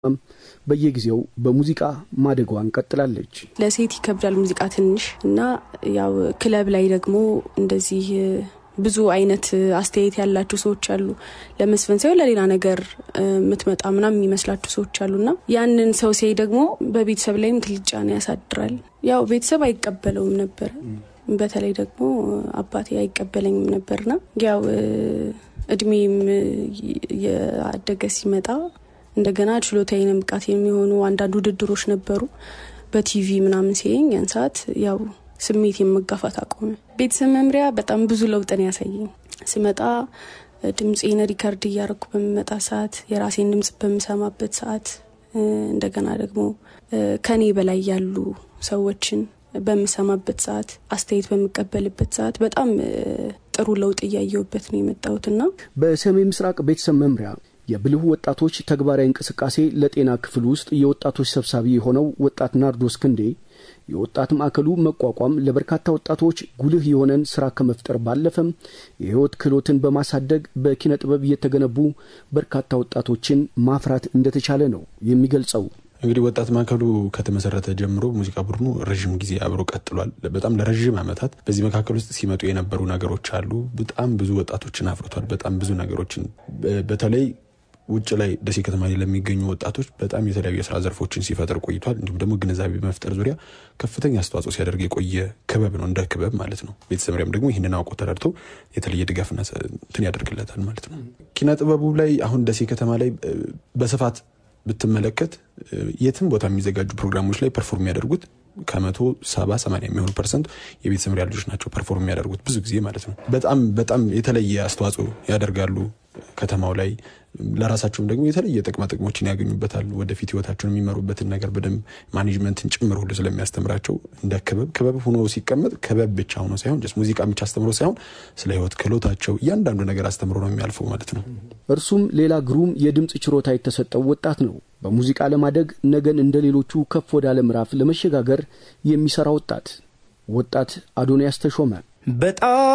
በየጊዜው በሙዚቃ ማደጓን ቀጥላለች። ለሴት ይከብዳል ሙዚቃ ትንሽ እና ያው ክለብ ላይ ደግሞ እንደዚህ ብዙ አይነት አስተያየት ያላቸው ሰዎች አሉ። ለመስፈን ሳይሆን ለሌላ ነገር የምትመጣ ምናምን የሚመስላቸው ሰዎች አሉና ያንን ሰው ሲያይ ደግሞ በቤተሰብ ላይም ትልቅ ጫና ያሳድራል። ያው ቤተሰብ አይቀበለውም ነበር። በተለይ ደግሞ አባቴ አይቀበለኝም ነበርና ያው እድሜም የአደገ ሲመጣ እንደገና ችሎታዬን ብቃት የሚሆኑ አንዳንድ ውድድሮች ነበሩ በቲቪ ምናምን ሲየኝ ያን ሰዓት ያው ስሜት የመጋፋት አቆመ። ቤተሰብ መምሪያ በጣም ብዙ ለውጥን ያሳየኝ ስመጣ ድምፄን ሪከርድ እያደረኩ በምመጣ ሰዓት የራሴን ድምጽ በምሰማበት ሰዓት እንደገና ደግሞ ከኔ በላይ ያሉ ሰዎችን በምሰማበት ሰዓት አስተያየት በምቀበልበት ሰዓት በጣም ጥሩ ለውጥ እያየሁበት ነው የመጣሁትና በሰሜን ምስራቅ ቤተሰብ መምሪያ የብልህ ወጣቶች ተግባራዊ እንቅስቃሴ ለጤና ክፍል ውስጥ የወጣቶች ሰብሳቢ የሆነው ወጣት ናርዶስ ክንዴ የወጣት ማዕከሉ መቋቋም ለበርካታ ወጣቶች ጉልህ የሆነን ስራ ከመፍጠር ባለፈም የህይወት ክህሎትን በማሳደግ በኪነ ጥበብ እየተገነቡ በርካታ ወጣቶችን ማፍራት እንደተቻለ ነው የሚገልጸው። እንግዲህ ወጣት ማዕከሉ ከተመሰረተ ጀምሮ ሙዚቃ ቡድኑ ረዥም ጊዜ አብሮ ቀጥሏል። በጣም ለረዥም ዓመታት በዚህ መካከል ውስጥ ሲመጡ የነበሩ ነገሮች አሉ። በጣም ብዙ ወጣቶችን አፍርቷል። በጣም ብዙ ነገሮችን በተለይ ውጭ ላይ ደሴ ከተማ ለሚገኙ ወጣቶች በጣም የተለያዩ የስራ ዘርፎችን ሲፈጥር ቆይቷል። እንዲሁም ደግሞ ግንዛቤ በመፍጠር ዙሪያ ከፍተኛ አስተዋጽኦ ሲያደርግ የቆየ ክበብ ነው፣ እንደ ክበብ ማለት ነው። ቤተሰብ መምሪያም ደግሞ ይህንን አውቆ ተረድቶ የተለየ ድጋፍና እንትን ያደርግለታል ማለት ነው። ኪነ ጥበቡ ላይ አሁን ደሴ ከተማ ላይ በስፋት ብትመለከት የትም ቦታ የሚዘጋጁ ፕሮግራሞች ላይ ፐርፎርም የሚያደርጉት ከመቶ ሰባ ሰማንያ የሚሆኑ ፐርሰንት የቤተሰብ መምሪያ ልጆች ናቸው ፐርፎርም የሚያደርጉት ብዙ ጊዜ ማለት ነው። በጣም በጣም የተለየ አስተዋጽኦ ያደርጋሉ ከተማው ላይ ለራሳቸውም ደግሞ የተለየ ጥቅማ ጥቅሞችን ያገኙበታል። ወደፊት ህይወታቸውን የሚመሩበትን ነገር በደንብ ማኔጅመንትን ጭምር ሁሉ ስለሚያስተምራቸው እንደ ክበብ ክበብ ሆኖ ሲቀመጥ ክበብ ብቻ ሆኖ ሳይሆን ጀስት ሙዚቃ ብቻ አስተምሮ ሳይሆን ስለ ህይወት ክህሎታቸው እያንዳንዱ ነገር አስተምሮ ነው የሚያልፈው ማለት ነው። እርሱም ሌላ ግሩም የድምፅ ችሮታ የተሰጠው ወጣት ነው። በሙዚቃ ለማደግ ነገን እንደ ሌሎቹ ከፍ ወዳለ ምዕራፍ ለመሸጋገር የሚሰራ ወጣት ወጣት አዶንያስ ተሾመ በጣም